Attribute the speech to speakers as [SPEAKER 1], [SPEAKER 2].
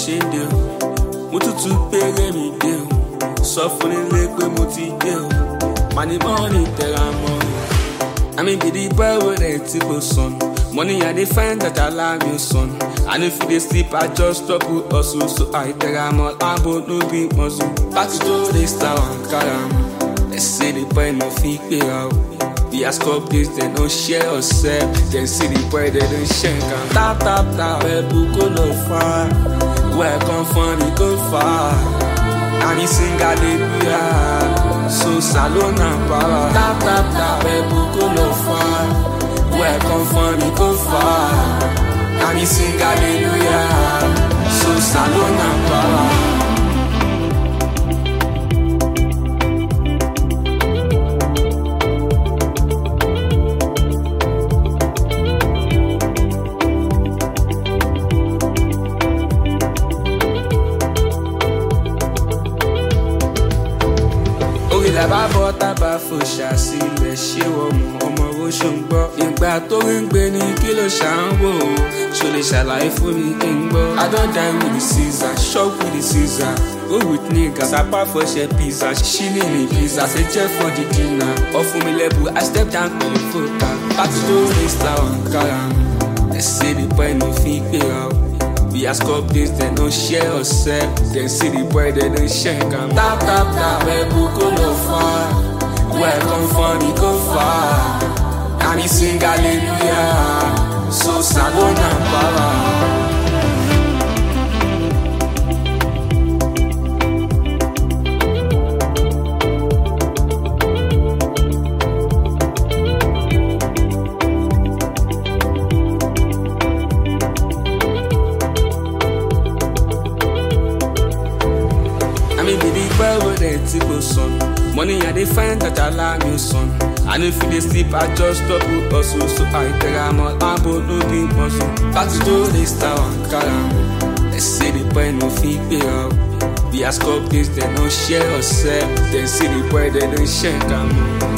[SPEAKER 1] ṣe ń dé o mo tútù péré mi dé o sọ fún nílé pé mo ti dé o màní mọ́ọ̀nì tẹ̀ra mọ́ o àmì gidi báwo rẹ̀ tí kò sọnù money i dey find that allow me son i no fit dey sleep i just stop to hustle so i tẹ̀ra mọ́ láàbò no be muscle láti tó dey star ankara ẹ̀ ṣe dey boy no fit gbéra o. The ask up this, they don't share or sell. Then see the boy, they don't share. Tap, tap, tap, people go no far. Where I come from, it go far. And he sing hallelujah. So salon and power. Tap, tap, tap, people go no far. Where I come from, it go far. And he sing hallelujah. So salon and power. orí làbá bọ́ tábà fòṣà sílẹ̀ ṣé wọ́n mú ọmọ oṣù ń gbọ́. ìgbà tó rí ń gbé ní kí ló ṣà ń wò ó ṣo lè ṣàlàyé fún mi kí n gbọ́. i don die with the caesar shop with the caesar go with nigga sapa fọṣẹ pizza ṣílì ní pizza ṣe jẹ́ for the dinner. ọ̀fun mi lẹ́bù i step down to the fota pati tó rí star ankara ẹ̀ ṣe the boy no fit gbéra o. We ask up this, they don't share or sell. Then see the boy, they don't share. Come tap, tap, tap, people go no far. Where I come from, it go far. And he sing hallelujah. So salon and power. I mean, baby, well, with it, tipo son. Money, I dey find that allow me son. I know if you dey sleep, I just stop to hustle. So I tell I'm all about no big muscle. Party to the star ankara. They say the boy no fit pay out. The ask up this, they no share or sell. They see the boy, they don't share. Come